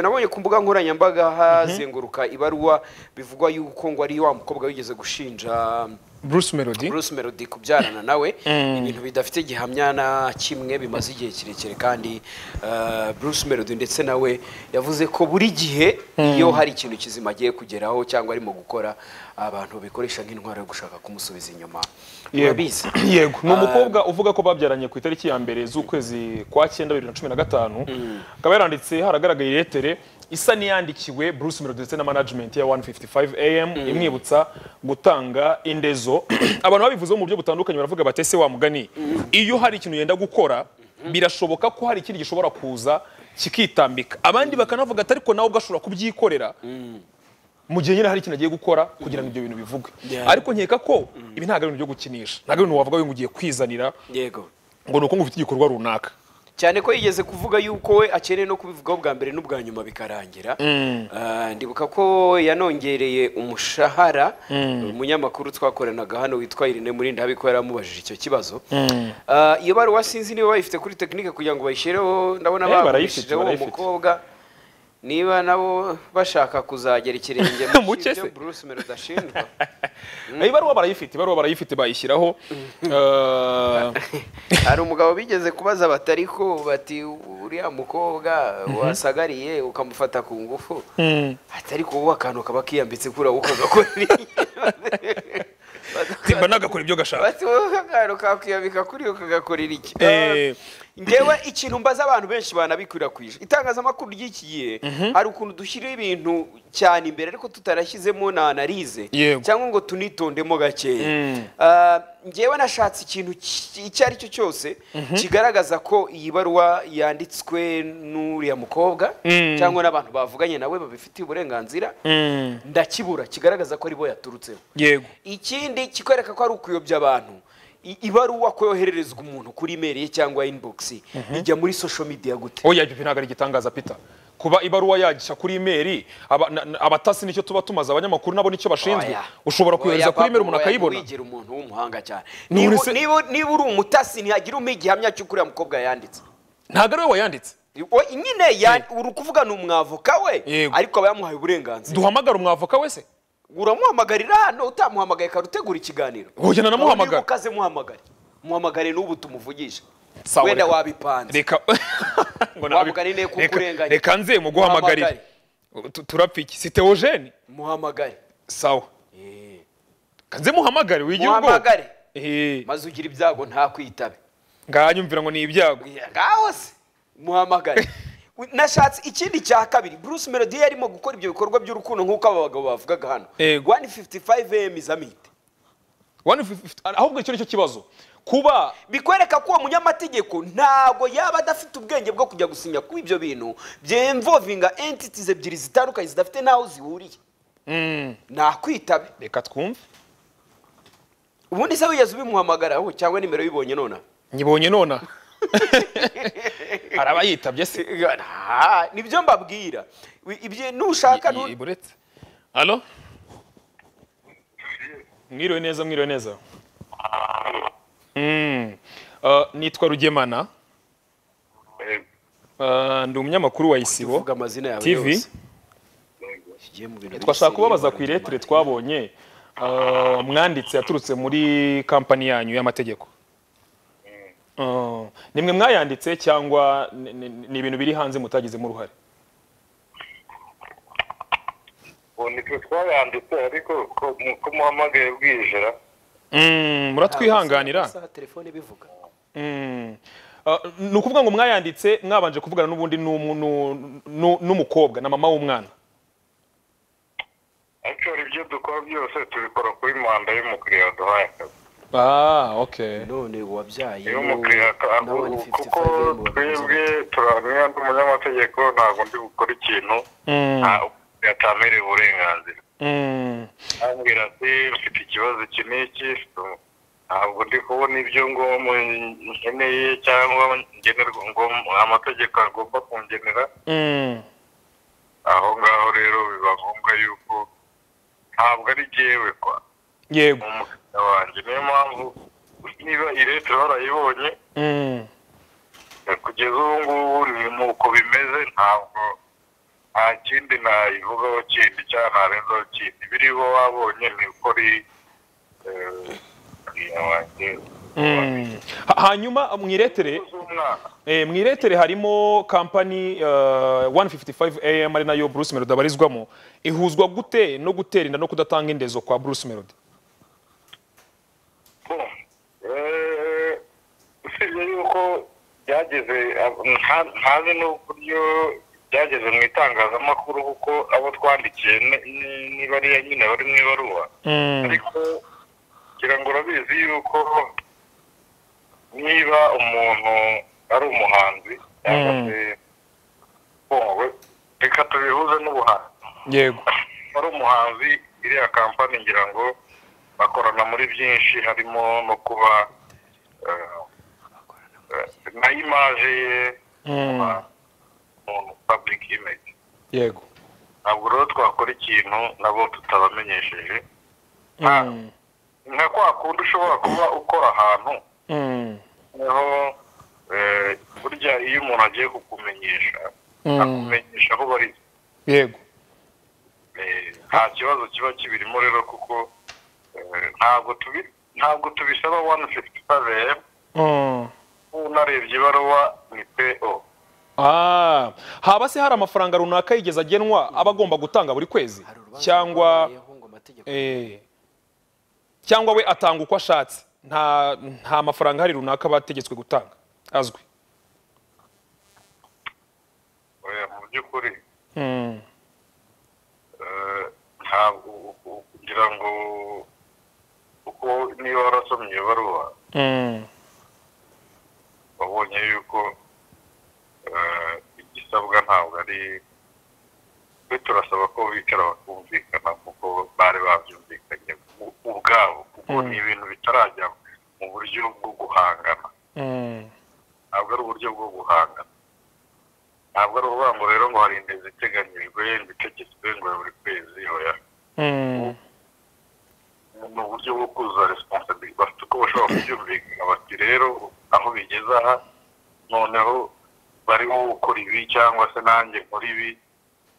nabonye ku mbuga nkoranyambaga hazenguruka ibaruwa bivugwa yuko ngo ari wa mukobwa wigeze gushinja bruce melody Bruce Melody kubyarana nawe ibintu bidafite gihamya na kimwe bimaze igihe kirekire kandi eh, Bruce Melody ndetse nawe yavuze ko buri gihe iyo hari ikintu kizima agiye kugeraho cyangwa arimo gukora abantu bikoresha nk'intwaro yo gushaka kumusubiza inyuma urabizi yego ni umukobwa uvuga ko babyaranye ku itariki ya mbere z'ukwezi kwa cyenda bibiri na cumi na gatanu akaba yaranditse haragaragaye iretere isa n'iyandikiwe bruce melody ndetse na management ya 155 am imwibutsa gutanga indezo abantu babivuzeho mu buryo butandukanye baravuga bati ese wa mugani iyo hari ikintu yenda gukora birashoboka ko hari ikindi gishobora kuza kikitambika abandi bakanavuga ati ariko nawe ubwo ashobora kubyikorera mu gihe nyine hari ikintu agiye gukora kugira ngo ibyo bintu bivugwe Yeah. ariko nkeka ko ibi ntabwo ari ibintu byo gukinisha ntabwo ari ibintu wavuga ngo ugiye kwizanira yego ngo ni uko ngo ufite igikorwa runaka cyane ko yigeze kuvuga yuko we akeneye no kubivugaho bwa mbere n'ubwa nyuma bikarangira Ah, ndibuka ko yanongereye umushahara umunyamakuru twakoranaga hano witwa Irene Murindi habiko yaramubajije icyo kibazo Ah, iyo baruwa sinzi niba bayifite kuri tekinike kugira ngo bayishireho ndabona Eh, barayifite, bagurishijeho uwo barayifite. mukobwa niba nabo bashaka kuzagera ikirenge Mu cye cyo se? Bruce Melody ashinjwa ibaruwa barayifite ibaruwa barayifite bayishyiraho eh, hari umugabo bigeze kubaza batari ko bati uriya mukobwa wasagariye ukamufata ku ngufu atari ubu akantu kaba kiyambitse kuri wowe ukagakora timba nagakora ibyo gashaka bati wowe akantu kakiyambika kuri we ukagakorera iki Eh. ngewe ikintu mbaza abantu benshi banabikwirakwijwe itangazamakuru ry'iki gihe hari ukuntu dushyiraho ibintu cyane imbere ariko tutarashyizemo na analize Yego. cyangwa ngo tunitondemo gakeya Ah, ngewe nashatse ikintu ki- icyo ari cyo cyose kigaragaza ko iyi baruwa yanditswe n'uriya mukobwa cyangwa n'abantu bavuganye nawe babifitiye uburenganzira ndakibura kigaragaza ko ari bo yaturutseho yego ikindi kikwereka ko ari ukuyobya abantu I- ibaruwa ko yohererezwa umuntu kuri imeri ye cyangwa inbox ijya muri social media gute oya ibyo ntabwo ari igitangaza pita kuba ibaruwa yagisha kuri imeri aba- na- na- abatasi nicyo tuba tumaze abanyamakuru nabo nicyo bashinzwe Oya. ushobora kuyohereza Oya, kuri imeri umuntu Pablo, oya, akayibona ntiwigire umuntu w'umuhanga cyane None Niba- se- niba- niba uri umutasi ntihagire umpa igihamya cy'uko uriya mukobwa yanditse ntabwo ari we wayanditse O, nyine ya- uri kuvuga ni umwavoka we Yego. ariko aba yamuhaye uburenganzira duhamagara umwavoka wese uramuhamagarira hano utamuhamagaye kare utegura ikiganiro Oya, nanamuhamagara. Niba ukaze muhamagare muhamagare n'ubu tumuvugishe Sawa, wenda reka- wabipanze reka ngo nabi- Wamugani niyo kuko reka- urenganya. reka nze muguhamagarire Tu- turapiki si teogene muhamagare sawa Reka nze muhamagare wigira ubwoba muhamagare Eh, maze ugira ibyago nta kwitabe nganyumvira ngo ni ibyago ngaho se muhamagare nashatse ikindi cya kabiri bruce melody yari arimo gukora ibyo bikorwa by'urukundo nk'uko aba bagabo bavugaga hano Yego. 155 am is a meet. 150 ahubwo icyo nicyo kibazo kuba bikwereka ko uwo munyamategeko ntabwo yaba adafite ubwenge bwo kujya gusinya kuri ibyo bintu byemvovinga entities ebyiri zitandukanye zidafite n'aho zihuriye nakwitabe reka twumve ubundi se wigeze ubimuhamagaraho cyangwa nimero y'ibonye nona nyibonye nona hari abayitabye se Ah, nibyo mbabwira Wi- ibyo- nushaka nu- iburetse halo mwiriwe neza mwiriwe neza Mm. Ah, nitwa rugemana Ah, ndi umunyamakuru wa isibo Vuga amazina yawe TV. yose. Tugiye mu bintu twashaka bisigaye kubabaza mu ku Rwanda. iretire twabonye ah, mwanditse yaturutse muri kampani yanyu y'amategeko Ah, ni mwe mwayanditse cyangwa ni- ni ni ibintu biri hanze mutagizemo uruhare ubu nitwe twayanditse ariko ko- ko muhamagaye bwijira Mm, muratwihanganira Amasaha telefone bivuga Mm. Ah, ni ukuvuga ngo mwayanditse mwabanje kuvugana n'ubundi n'umu- n'u- n'u- n'umukobwa na mama w'umwana actually ibyo dukora byose tubikora kuri manda y'umukiriya waduhaye akazi ah okay none wabyaye iyo umukiriya aka- kuko twebwe turamenya ndi umunyamategeko ntabwo ndi gukora ikintu Mm. nta- umukiriya atamereye uburenganzira Mm. ambwira ati ufite ikibazo iki n'iki so, ntabwo ndi kubona ibyo ngoma nkeneye cyangwa ngenerwa ngo amategeko agomba kungenera Mm. aho ngaho rero biba ngombwa yuko ntabwo ari jyewe kwa yego umukiriya wanjye niyo mpamvu niba iretero barayibonye Mm. kugeza ubu ngubu ni uko bimeze ntabwo nta kindi nayivugaho kindi cyangwa ntarenzaho kindi biriho wabonye ni uko ari Ha- hanyuma mu iretere z'umwana eh, mu iretere harimo kampani eh, 155 am ari nayo bruce melody abarizwamo ihuzwa gute no gutera inda no kudatanga indezo kwa bruce melody Eh, usibye yuko byageze nta- ntazi n'uburyo byageze mu itangazamakuru kuko abo twandikiye ni- ni- niba ari nyine bari mu ibaruwa ariko ngira ngo urabizi yuko niba umuntu ari umuhanzi cyangwa Mm. se wowe reka tubihuze n'ubuhanzi yego ari umuhanzi iriya kampani ngira ngo bakorana muri byinshi harimo no kuba eh, eh, na imaje ye Mm. umuntu public image yego ntabwo rero twakora ikintu nabo tutabamenyesheje Mm. nka kwa kundi ushobora kuba ukora ahantu Mm. noneho eh, burya iyo umuntu agiye kukumenyesha Mm. akumenyesha aho bari yego Eh, nta kibazo kiba kibirimo rero kuko eh, ntabwo tubi ntabwo tubisaba 155 am Mm. unarebye ibaruwa ni PO Ah, haba se hari amafaranga runaka yigeze agenwa aba agomba gutanga buri kwezi cyangwa eh, cyangwa we atanga uko ashatse nta nta mafaranga hari runaka bategetswe gutanga azwi Eh, mu by'ukuri Mm. eh, ntabwo u- u- kugira ngo kuko niba warasomye iyo baruwa Mm. wabonye yuko eh, igisabwa ntabwo ari twe turasaba ko bicara bakumvikana kuko bari babyumvikanye u- ubwabo kuko Mm. ni ibintu bitarajya mu buryo bwo guhangana Mm. ntabwo ari uburyo bwo guhangana ntabwo ari ukuvuga ngo rero ngo hari indezo iteganyijwe ngo itegetswe ngo ya buri kwezi hoya Mm. ni uburyo bwo kuzuza resiponsabili bafite uko bashobora kubyumvikana bati rero aho bigeze aha noneho bariho gukora ibi cyangwa se nanjye nkora ibi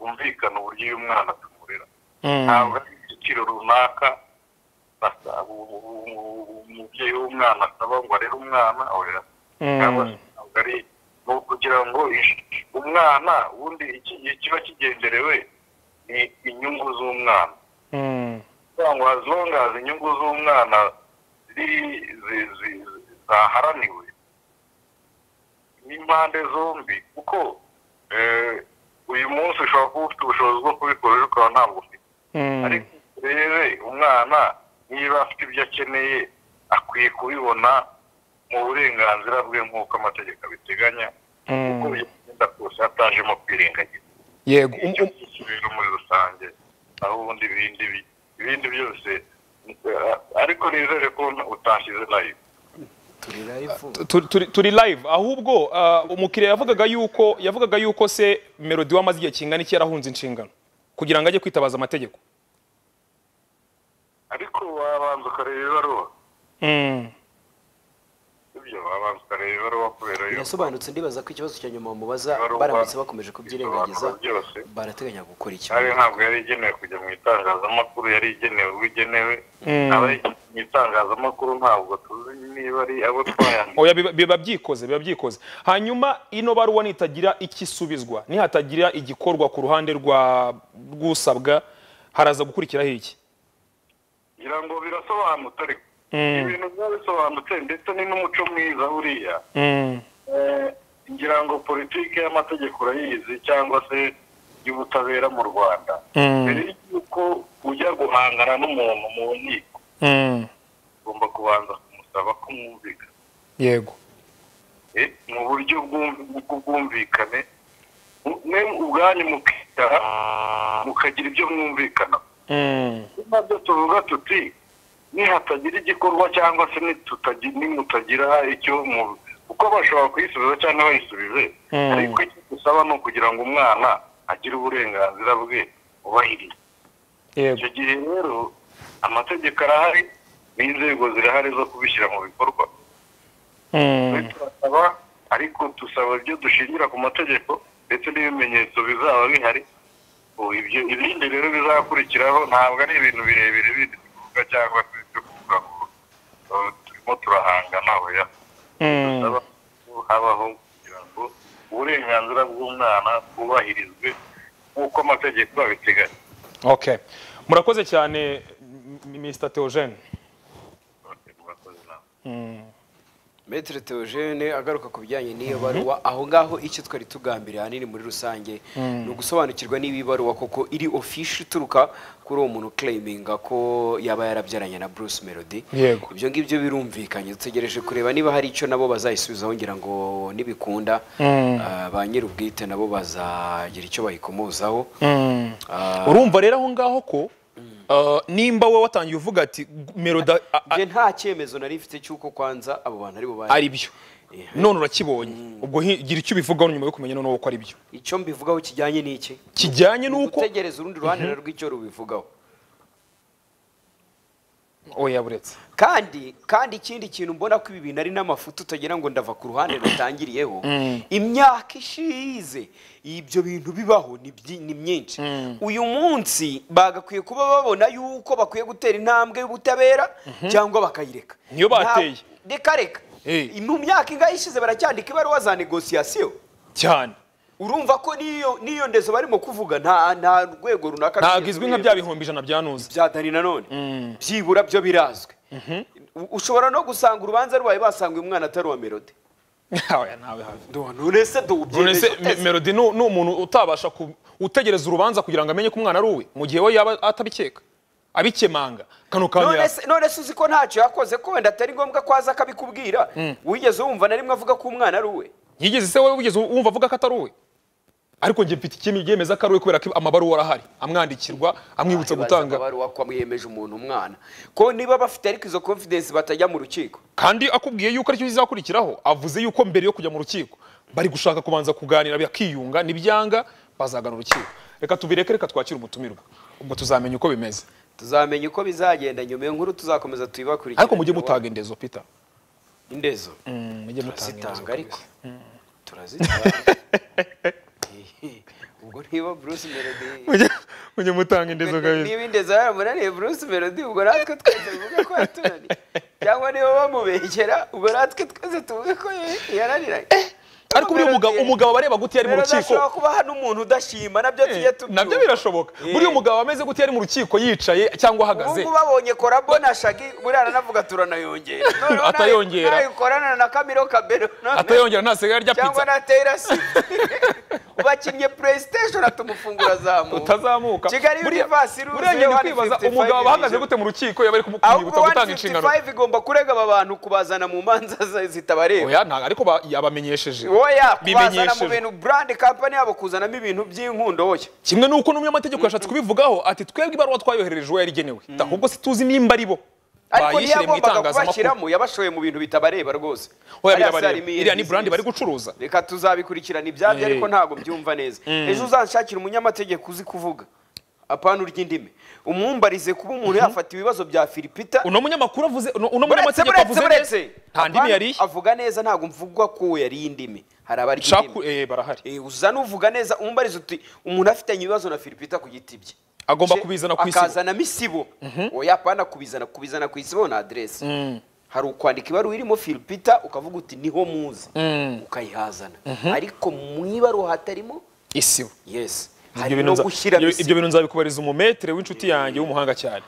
bumvikana uburyo uyu mwana tumurera Mm. ntabwo ari igiciro runaka basa u- u- u- umubyeyi w'umwana asaba ngo arere umwana oya cyangwa se Mm. ntabwo ari ni ukugira ngo ish- umwana ubundi iki- ikiba kigenderewe ni inyungu z'umwana Mm. kugira ngo as long as inyungu z'umwana ziri- zi- zi- zi- zaharaniwe n'impande zombi kuko eh, uyu munsi ushobora kuba ufite ubushobozi bwo kubikora ejo ukaba ntabwo ufite Mm. ariko urebe umwana niba afite ibyo akeneye akwiye kubibona mu burenganzira bwe nk'uko amategeko abiteganya kuko Mm. bigenda kose hatajemo kwirengagiza yego Um- icyo um- cyose rero muri rusange aho ubundi ibindi bi- ibindi byose eh, ariko nizere ko utashyize nayo turi- turi- turi live ahubwo uh, umukiriya yavugaga yuko yavugaga yuko se melody wamaze igihe kingana iki yarahunze inshingano kugira ngo ajye kwitabaza amategeko ariko wabanza ukareba ibaruwa Mm. ibyo wabanza ukareba ibaruwa kubera yuko birasobanutse ndibaza ko ikibazo cya nyuma mubaza Ibaruwa- baramutse bakomeje kubyirengagiza ibisobanuro byose barateganya gukora iki ari ntabwo yari igenewe kujya mu itangazamakuru yari igenewe ugenewe Mm. abari mu itangazamakuru ntabwo tuzi niba ari abo twayanditse oya biba- biba byikoze biba byikoze hanyuma ino baruwa nitagira ikisubizwa nihatagira igikorwa ku ruhande rwa rw'usabwa haraza gukurikiraho iki ngira ngo birasobanutse ariko Mm. ibintu biba bisobanutse ndetse ni n'umuco mwiza buriya Mm. Eh, ngira ngo politiki y'amategeko urayizi cyangwa se y'ubutabera mu rwanda Mm. mbere y'uko ujya guhangana n'umuntu mu nkiko Mm. ugomba kubanza kumusaba ko mwumvikana yego Eh, mu buryo bw'um- bw'ubwumvikane mwe ubwanyu mukicara mukagira ibyo mwumvikana Mm. nabyo tuvuga tuti nihatagira igikorwa cyangwa se nitutagi- nimutagira icyo mu kuko bashobora kuyisubiza cyangwa bayisubize Mm. ariko icyo dusaba ni ukugira ngo umwana agire uburenganzira bwe bubahiriza yego icyo gihe rero amategeko arahari n'inzego zirahari zo kubishyira mu bikorwa Twe Mm. turasaba ariko dusaba ibyo dushingira ku mategeko ndetse n'ibimenyetso bizaba bihari Ubu ibyo ibindi rero bizakurikiraho ntabwo ari ibintu birebire bindi tuvuga cyangwa se byo kuvuga ngo uh, turimo turahangana oya Bisaba ko habaho kugira ngo uburenganzira bw'umwana bwubahirizwe nk'uko amategeko abiteganya okay murakoze cyane M- mr theogene Okay, murakoze namwe. Maitre Theogene agaruka ku bijyanye n'iyo baruwa aho ngaho icyo twari tugambiriye ahanini muri rusange ni ugusobanukirwa niba iyi baruwa koko iri official ituruka kuri uwo muntu claiminga ko yaba yarabyaranye na Bruce Melody Yego. ibyo ngibyo birumvikanye dutegereje kureba niba hari icyo nabo bazayisubizaho ngira ngo nibikunda ah, ba nyir'ubwite nabo bazagira icyo bayikomozaho Ah, urumva rero aho ngaho ko uh, nimba wowe watangiye uvuga ati meroda njye nta cyemezo nari mfite cy'uko kwanza abo bantu ari bo bari ari byo none urakibonye ubwo hi- gira icyo ubivugaho nyuma yo kumenya noneho ko ari byo icyo mbivugaho kijyanye n'iki kijyanye n'uko gutegereza urundi ruhande na rw'icyo rubivugaho oya buretse kandi kandi ikindi kintu mbona ko ibi bintu ari n'amafuti utagira ngo ndava ku ruhande rutangiriyeho imyaka ishize ibyo bintu bibaho ni byi- ni myinshi uyu munsi bagakwiye kuba babona yuko bakwiye gutera intambwe y'ubutabera cyangwa bakayireka Niyo bateye. Nta- reka reka Eh. mu myaka ingahe ishize baracyandika ibaruwa za negosiyasiyo cyane urumva ko n'iyo n'iyo ndezo barimo kuvuga nta nta rwego runaka ntabwo izwi nka rw'izo- bya bihumbi ijana byanuze bya dani nanone byibura byo birazwi U- ushobora no gusanga urubanza rwayo basanga uyu mwana atari uwa melody Oya, ntawe habi. none se do none se ubyemeje Me- uteze melody ni ni umuntu utabasha ku- utegereza urubanza kugira ngo amenye ko umwana ari uwe mu gihe we yaba atabikeka abikemanga kano kantu none yaka. se none se uzi ko ntacyo yakoze ko wenda atari ngombwa ko aza akabikubwira wigeze wumva na rimwe avuga ko umwana ari uwe yigeze se wowe wigeze wumva avuga ko atari uwe ariko njye mfite ikindi byemeza ko ari uwe kubera ko amabaruwa arahari amwandikirwa amwibutsa Ntibaza gutanga amabaruwa ko amwiyemeje umuntu umwana ko niba bafite ariko izo confidence batajya mu rukiko kandi akubwiye yuko aricyo kizakurikiraho avuze yuko mbere yo kujya mu rukiko bari gushaka kubanza kuganira bakiyunga nibyanga bazagana urukiko reka tubireke reka twakire umutumirwa ubwo tuzamenya uko bimeze tuzamenya uko bizagenda nyuma iyo nkuru tuzakomeza tuyibakurikire ariko mujye mutaga indezo pita indezo mujye mutaga indezo turazitanga ariko kabisa. turazitanga ubwo niba Bruce Melody Mujye- mujye mutanga indezo kabisa Ni- niba indezo yaramunaniye Bruce Melody ubwo natwe twese tuvuge ko yatunaniye cyangwa niba bamubegera ubwo natwe twese tuvuge ko yaraniranye ariko buriya umugabo umugabo bareba gute iyo ari mu rukiko ashobora kuba hari n'umuntu udashima nabyo tujye tubyumva nabyo birashoboka Eh. buriya umugabo ameze gute iyo ari mu rukiko yicaye cyangwa ahagaze ubu babonye korabo na shagi buriya aranavuga turanayongera Noneho nayo- Atayongera. nayo ukorana na kamiro kabero noneho- atayongera ntasigaye arya cyangwa pizza na Taylor Swift ubakinnye playstation atuma umufungura azamuka utazamuka Kigali Buriya- Universe iruzuye, buriya njye ndi 155 kwibaza umugabo abahagaze ijoro. gute mu rukiko yaba ari kumwibutsa ahubwo gutanga inshingano 155 igomba kurega aba bantu kubazana mu manza za- zitabareba oya nta ariko ba- yabamenyesheje oya kubazana mu bimenyesheje bintu brand company yabo kuzanamo ibintu by'inkundo oya kimwe n'uko n'umunyamategeko yashatse kubivugaho ati twebwe ibaruwa twayoherereje uwo yarigenewe ahubwo se tuzi nimba ari bo ariko bayishyire mu ntiyagombaga itangazamakuru kubashyiramo yabashoye mu bintu bitabareba rwose oya Hariya se birabareba harimo iyihe iriya ni business? brand bari gucuruza reka tuzabikurikirana ibyabyo Eh. ariko ntabwo byumva neza ejo uzanshakira umunyamategeko uzi kuvuga apana urya indimi umwumbarize kuba umuntu yafata ibibazo bya filipita uno munyamakuru avuze uno uno buretse munyamategeko buretse avuze neza buretse nta ndimi Apana, yariye avuga neza ntabwo mvugwa ko yariye indimi hari abarya shaku indimi eh barahari Eh, uza n'uvuga neza umubariza uti umuntu afitanye ibibazo na filipita ku giti bye Agomba Je- kubizana ku isibo. akazana misibo oya apana kubizana kubizana ku isibo na adresse hari ukwandika ibaruwa irimo filipita ukavuga uti niho muzi ukayihazana ariko mu ibaruwa hatarimo isibo yes Ibyo hari bintu no nza- gushyira ibyo- misibo ibyo bintu nzabikubariza umumetere w'inshuti yanjye w'umuhanga cyane